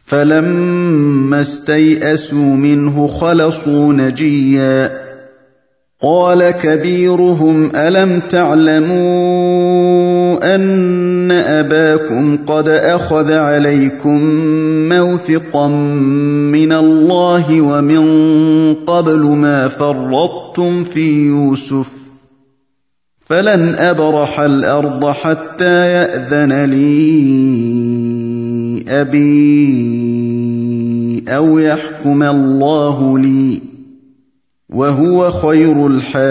فلما استيئسوا منه خلصوا نجيا قال كبيرهم الم تعلموا ان اباكم قد اخذ عليكم موثقا من الله ومن قبل ما فرطتم في يوسف فلن ابرح الارض حتى ياذن لي ابي او يحكم الله لي وهو خير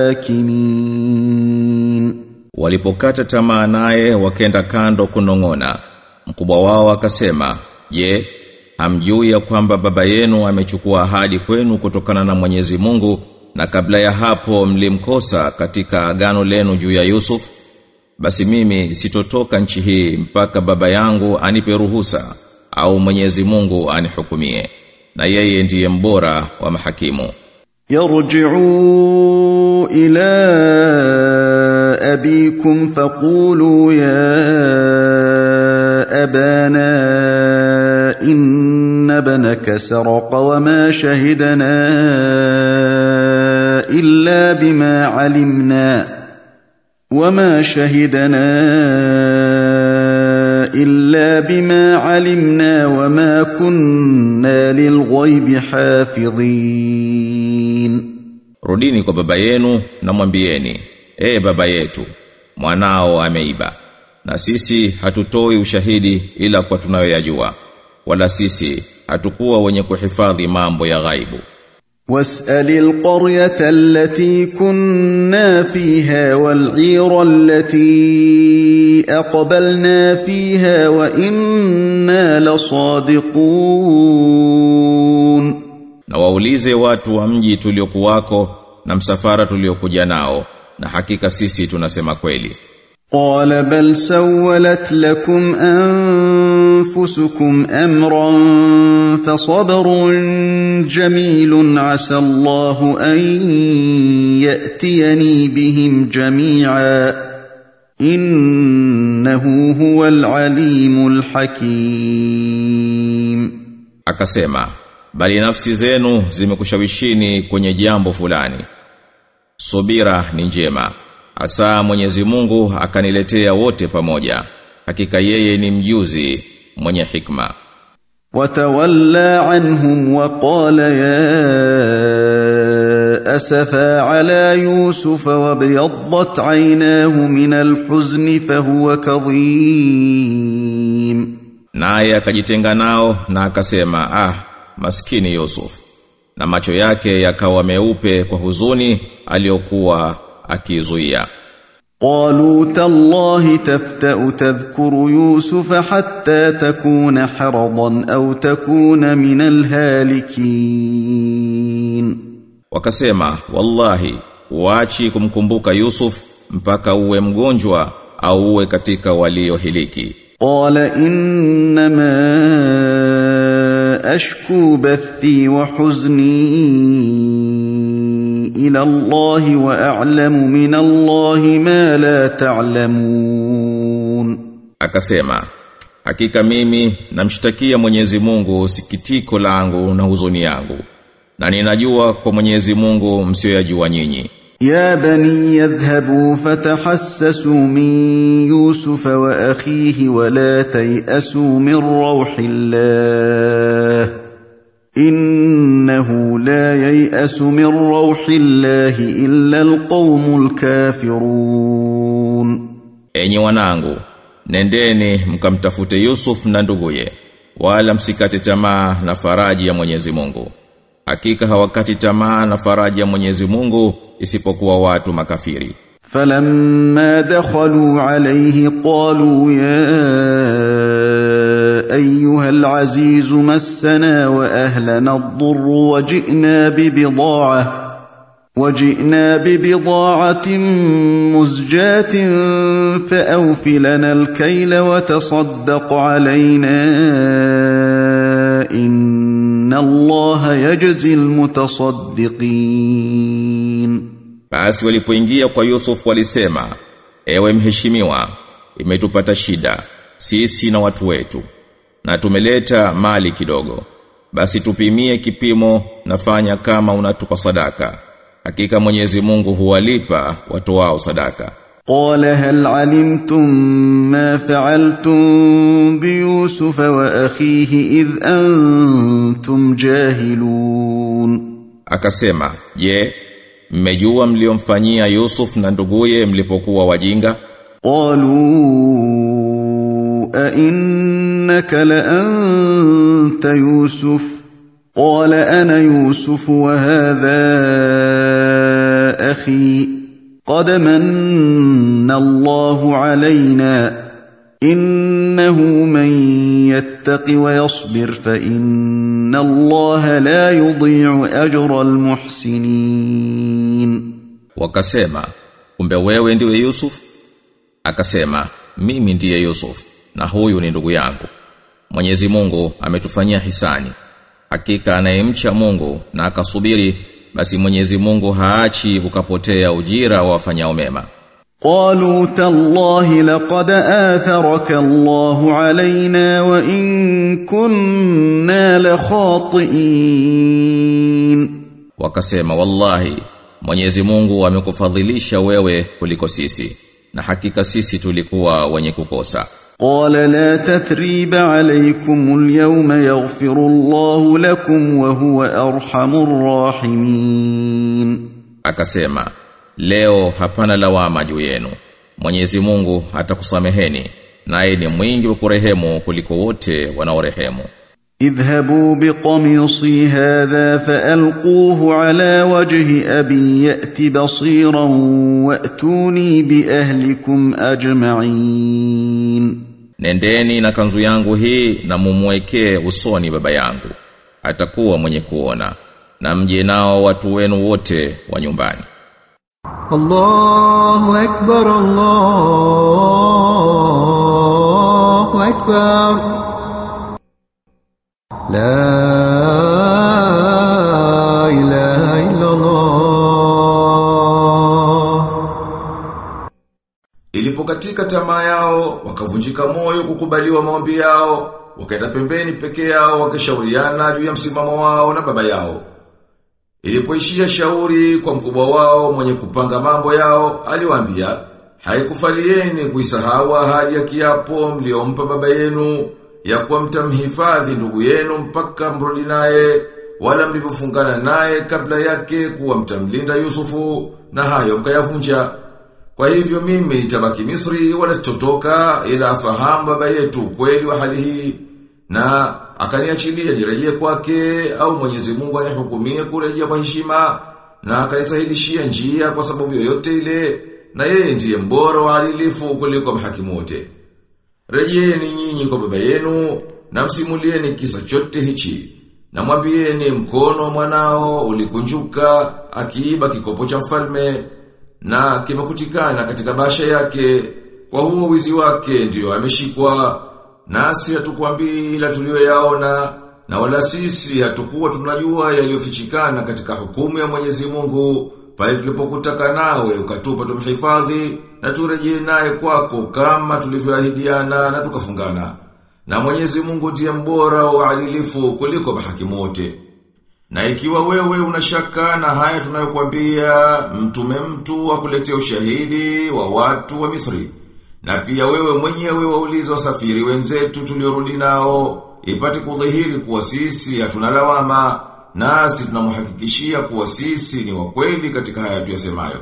الحاكمين Walipokata tamaa naye wakenda kando kunong'ona. Mkubwa wao akasema, "Je, hamjui ya kwamba baba yenu amechukua ahadi kwenu kutokana na Mwenyezi Mungu na kabla ya hapo mlimkosa katika agano lenu juu ya Yusuf? Basi mimi sitotoka nchi hii mpaka baba yangu anipe ruhusa au Mwenyezi Mungu anihukumie. Na yeye ndiye mbora wa mahakimu." يرجعوا الى ابيكم فقولوا يا ابانا ان ابنك سرق وما شهدنا الا بما علمنا وما شهدنا الا بما علمنا وما كنا للغيب حافظين Rudini kwa baba yenu na mwambieni, "E baba yetu, mwanao ameiba." Na sisi hatutoi ushahidi ila kwa tunayoyajua. Wala sisi hatukuwa wenye kuhifadhi mambo ya ghaibu. واسال القريه التي كنا فيها والعير التي اقبلنا فيها وانا لصادقون Na waulize watu wa mji tuliokuwako na msafara tuliokuja nao na hakika sisi tunasema kweli. قال بل سولت لكم انفسكم امرا فصبر جميل عسى الله ان ياتيني بهم جميعا انه هو العليم الحكيم Akasema, bali nafsi zenu zimekushawishini kwenye jambo fulani. Subira ni njema. Asa Mwenyezi Mungu akaniletea wote pamoja. Hakika yeye ni mjuzi mwenye hikma. وتولى عنهم وقال يا اسفا على يوسف وابيضت عيناه من الحزن فهو كظيم Naye akajitenga nao na akasema, ah, maskini Yusuf. Na macho yake yakawa meupe kwa huzuni aliyokuwa akizuia. قالوا تالله تفتا تذكر يوسف حتى تكون حرضا او تكون من الهالكين Wakasema, wallahi, uachi kumkumbuka Yusuf mpaka uwe mgonjwa au uwe katika waliohiliki. قال انما اشكو بثي وحزني الى الله واعلم من الله ما لا تعلمون Akasema, hakika mimi namshtakia Mwenyezi Mungu sikitiko langu na huzuni yangu. Na ninajua kwa Mwenyezi Mungu msioyajua nyinyi. يا بني يذهبوا فتحسسوا من يوسف واخيه ولا تياسوا من روح الله انه لا يياس من روح الله الا القوم الكافرون Enyi wanangu, nendeni mkamtafute Yusuf na nduguye, wala msikate tamaa na faraji ya Mwenyezi Mungu. Hakika hawakati tamaa na faraji ya Mwenyezi Mungu isipokuwa watu makafiri. فلما دخلوا عليه قالوا يا ايها العزيز مسنا واهلنا الضر وجئنا ببضاعه وجئنا ببضاعه مزجاه فاوف لنا الكيل وتصدق علينا ان الله يجزي المتصدقين Basi walipoingia kwa Yusuf walisema, ewe mheshimiwa, imetupata shida, sisi na watu wetu. na tumeleta mali kidogo basi tupimie kipimo nafanya kama unatupa sadaka hakika Mwenyezi Mungu huwalipa watu wao sadaka قال هل علمتم ما فعلتم بيوسف واخيه اذ انتم جاهلون akasema je mmejua mliomfanyia Yusuf na nduguye mlipokuwa wajinga قالوا أئنك لأنت يوسف قال أنا يوسف وهذا أخي قد من الله علينا إنه من يتق ويصبر فإن الله لا يضيع أجر المحسنين wakasema kumbe wewe ndiwe Yusuf akasema mimi ndiye Yusuf na huyu ni ndugu yangu Mwenyezi Mungu ametufanyia hisani hakika anayemcha Mungu na akasubiri basi Mwenyezi Mungu haachi ukapotea ujira wa wafanyao mema قالوا تالله لقد آثرك الله علينا وإن كنا لخاطئين wakasema wallahi Mwenyezi Mungu amekufadhilisha wewe kuliko sisi na hakika sisi tulikuwa wenye kukosa قال لا تثريب عليكم اليوم يغفر الله لكم وهو أرحم الراحمين akasema leo hapana lawama juu yenu Mwenyezi Mungu atakusameheni naye ni mwingi wa kurehemu kuliko wote wanaorehemu اذهبوا بقميصي هذا فألقوه على وجه أبي يأت بصيرا وأتوني بأهلكم أجمعين Nendeni na kanzu yangu hii na mumwekee usoni baba yangu atakuwa mwenye kuona na mje nao watu wenu wote wa nyumbani الله أكبر الله أكبر لا إله إلا الله Ilipokatika tamaa yao, wakavunjika moyo kukubaliwa maombi yao, wakaenda pembeni peke yao wakishauriana juu ya msimamo wao na baba yao. Ilipoishia shauri kwa mkubwa wao mwenye kupanga mambo yao, aliwaambia, haikufalieni kuisahau ahadi ya kiapo mliompa baba yenu ya kuwa mtamhifadhi ndugu yenu mpaka mrudi naye wala mlivyofungana naye kabla yake kuwa mtamlinda Yusufu na hayo mkayavunja. Kwa hivyo mimi nitabaki Misri wala sitotoka ila afahamu baba yetu kweli wa hali hii na akaniachilia nirejee kwake au Mwenyezi Mungu anihukumie kurejea kwa heshima na akanisahilishia njia kwa sababu yoyote ile na yeye ndiye mbora wa adilifu kuliko mahakimu wote. Rejeeni nyinyi kwa baba yenu na msimulieni kisa chote hichi. Na mwambieni mkono wa mwanao ulikunjuka akiiba kikopo cha mfalme na kimekutikana katika basha yake kwa huo wizi wake ndiyo ameshikwa nasi hatukwambii ila tuliyoyaona na wala sisi hatukuwa tunajua yaliyofichikana katika hukumu ya Mwenyezi Mungu pale tulipokutaka nawe ukatupa tumhifadhi na turejee naye kwako kama tulivyoahidiana na tukafungana na Mwenyezi Mungu ndiye mbora wa adilifu kuliko mahakimu wote na ikiwa wewe unashaka na haya tunayokuambia mtume mtu akuletea ushahidi wa watu wa Misri na pia wewe mwenyewe waulize wasafiri wenzetu tuliorudi nao ipate kudhihiri kuwa sisi hatuna lawama nasi tunamhakikishia kuwa sisi ni wakweli katika haya tuyasemayo.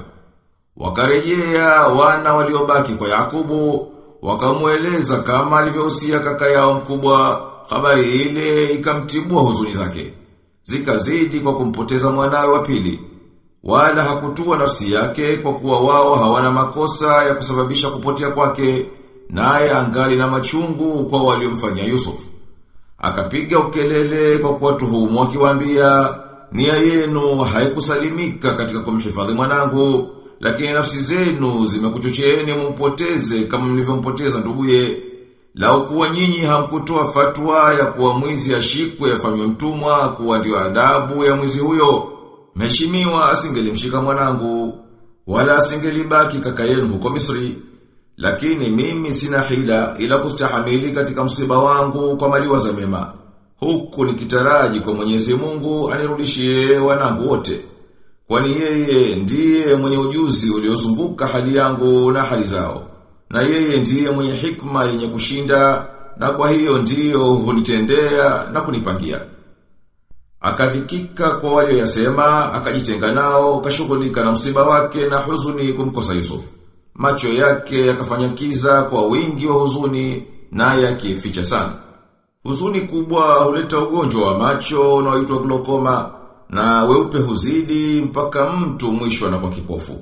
Wakarejea wana waliobaki kwa Yakubu wakamueleza kama alivyohusia kaka yao mkubwa habari ile ikamtibua huzuni zake zikazidi kwa kumpoteza mwanawe wa pili wala hakutua nafsi yake kwa kuwa wao hawana makosa ya kusababisha kupotea kwake naye angali na machungu kwa waliomfanyia Yusuf akapiga ukelele kwa kuwatuhumu akiwaambia nia yenu haikusalimika katika kumhifadhi mwanangu lakini nafsi zenu zimekuchocheeni mumpoteze kama mlivyompoteza nduguye Lau kuwa nyinyi hamkutoa fatwa ya kuwa mwizi ashikwe afanywe mtumwa kuwa ndio adabu ya mwizi huyo. Mheshimiwa asingelimshika mwanangu wala asingelibaki kaka yenu huko Misri. Lakini mimi sina hila ila kustahamili katika msiba wangu kwa maliwa za mema. Huku nikitaraji kwa Mwenyezi Mungu anirudishie wanangu wote. Kwani yeye ndiye mwenye ujuzi uliozunguka hali yangu na hali zao. Na yeye ndiye mwenye hikma yenye kushinda na kwa hiyo ndiyo hunitendea na kunipangia. Akadhikika kwa walioyasema, akajitenga nao, kashughulika na msiba wake na huzuni kumkosa Yusuf. Macho yake yakafanya kiza kwa wingi wa huzuni naye akificha sana. Huzuni kubwa huleta ugonjwa wa macho unaoitwa glaucoma na weupe huzidi mpaka mtu mwisho anakuwa kipofu.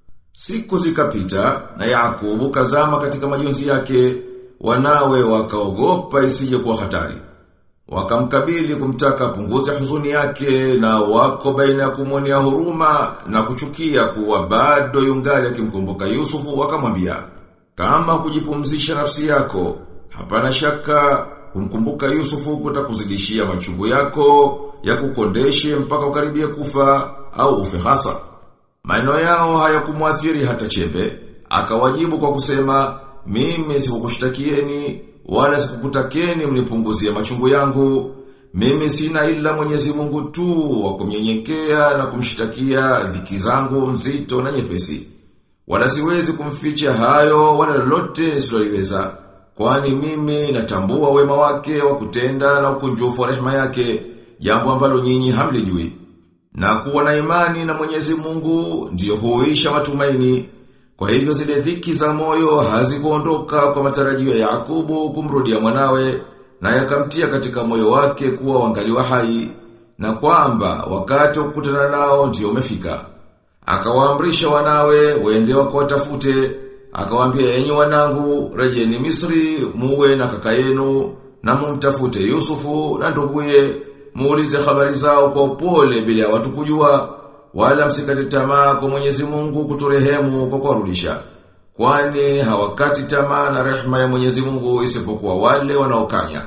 Siku zikapita na Yakubu kazama katika majonzi yake, wanawe wakaogopa isije kuwa hatari. Wakamkabili kumtaka punguze huzuni yake na wako baina ya kumwonea huruma na kuchukia kuwa bado yungali akimkumbuka Yusufu wakamwambia kama kujipumzisha nafsi yako hapana shaka kumkumbuka Yusufu kutakuzidishia machungu yako ya kukondeshe mpaka ukaribia kufa au ufe hasa. Maneno yao hayakumwathiri hata chembe, akawajibu kwa kusema, mimi sikukushtakieni wala sikukutakeni mnipunguzie machungu yangu. Mimi sina ila Mwenyezi Mungu tu wa kumnyenyekea na kumshtakia dhiki zangu nzito na nyepesi. Wala siwezi kumficha hayo wala lolote nisiloliweza. Kwani mimi natambua wema wake wa kutenda na ukunjufu wa rehema yake, jambo ambalo nyinyi hamlijui. Na kuwa na imani na Mwenyezi Mungu ndiyo huisha matumaini. Kwa hivyo zile dhiki za moyo hazikuondoka kwa matarajio ya Yakubu kumrudia mwanawe na yakamtia katika moyo wake kuwa wangaliwa hai na kwamba wakati wa kukutana nao ndio umefika. Akawaamrisha wanawe waende wakawatafute, akawaambia enyi wanangu rejeni Misri muwe na kaka yenu na mumtafute Yusufu na nduguye muulize habari zao kwa upole bila ya watu kujua wala msikate tamaa kwa Mwenyezi Mungu kuturehemu kwa kuwarudisha. Kwani hawakati tamaa na rehema ya Mwenyezi Mungu isipokuwa wale wanaokanya.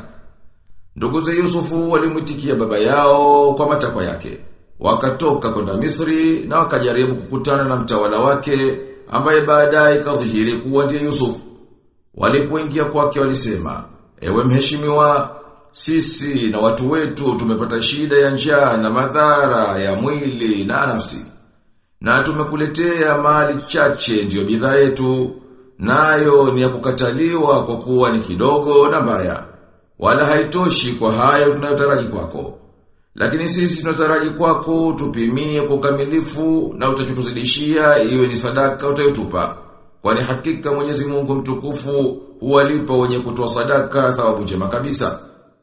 Ndugu za Yusufu walimwitikia baba yao kwa matakwa yake. Wakatoka kwenda Misri na wakajaribu kukutana na mtawala wake ambaye baadaye kadhihiri kuwa ndiye Yusuf. Walipoingia kwake walisema, "Ewe mheshimiwa, sisi na watu wetu tumepata shida ya njaa na madhara ya mwili na nafsi. Na tumekuletea mali chache ndiyo bidhaa yetu, nayo ni ya kukataliwa kwa kuwa ni kidogo na mbaya. Wala haitoshi kwa hayo tunayotaraji kwako. Lakini sisi tunataraji kwako tupimie kwa ukamilifu na utachotuzidishia iwe ni sadaka utayotupa. Kwani hakika Mwenyezi Mungu mtukufu huwalipa wenye kutoa sadaka thawabu njema kabisa.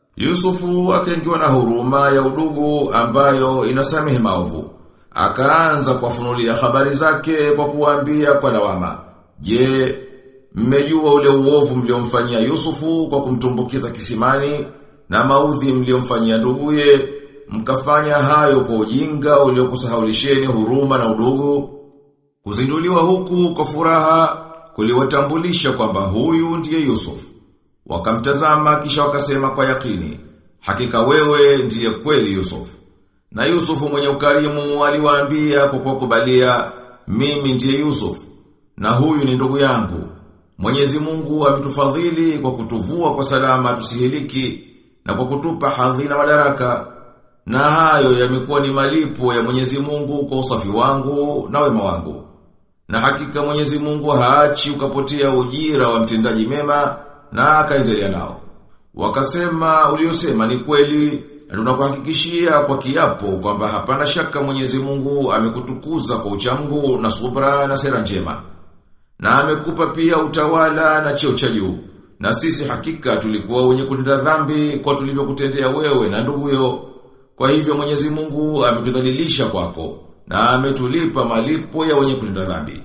Yusufu akaingiwa na huruma ya udugu ambayo inasamehe maovu. Akaanza kuwafunulia habari zake kwa kuwaambia kwa lawama. Je, mmejua ule uovu mliomfanyia Yusufu kwa kumtumbukiza kisimani na maudhi mliomfanyia nduguye, mkafanya hayo kwa ujinga uliokusahaulisheni huruma na udugu. Kuzinduliwa huku kwa furaha kuliwatambulisha kwamba huyu ndiye Yusufu. Wakamtazama kisha wakasema kwa yakini, hakika wewe ndiye kweli Yusuf. Na Yusufu mwenye ukarimu aliwaambia kwa kukubalia, mimi ndiye Yusuf, na huyu ni ndugu yangu. Mwenyezi Mungu ametufadhili kwa kutuvua kwa salama tusihiliki na kwa kutupa hadhi na madaraka. Na hayo yamekuwa ni malipo ya Mwenyezi Mungu kwa usafi wangu na wema wangu. Na hakika Mwenyezi Mungu haachi ukapotea ujira wa mtendaji mema na akaendelea nao. Wakasema uliosema ni kweli na tunakuhakikishia kwa kiapo kwamba hapana shaka Mwenyezi Mungu amekutukuza kwa uchamgu na subra na sera njema. Na amekupa pia utawala na cheo cha juu. Na sisi hakika tulikuwa wenye kutenda dhambi kwa tulivyokutendea wewe na nduguyo. Kwa hivyo Mwenyezi Mungu ametudhalilisha kwako na ametulipa malipo ya wenye kutenda dhambi.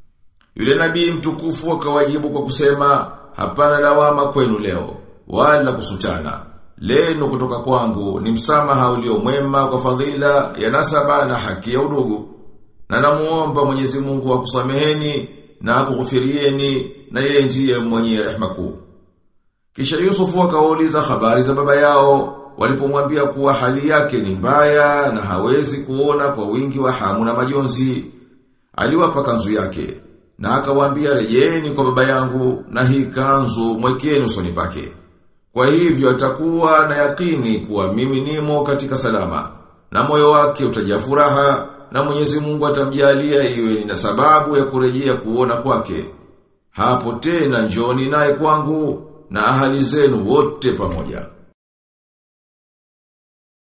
Yule nabii mtukufu akawajibu kwa kusema hapana lawama kwenu leo wala kusutana. Leno kutoka kwangu ni msamaha ulio mwema kwa fadhila ya nasaba na haki ya udugu. Na namuomba Mwenyezi Mungu akusameheni na akughufirieni na yeye ndiye mwenye rehema kuu. Kisha Yusufu akawauliza habari za baba yao walipomwambia kuwa hali yake ni mbaya na hawezi kuona kwa wingi wa hamu na majonzi. Aliwapa kanzu yake Na akawaambia rejeni kwa baba yangu na hii kanzu mwekeni usoni pake. Kwa hivyo atakuwa na yakini kuwa mimi nimo katika salama. Na moyo wake utajaa furaha na Mwenyezi Mungu atamjalia iwe ni na sababu ya kurejea kuona kwake. Hapo tena njoni naye kwangu na ahali zenu wote pamoja.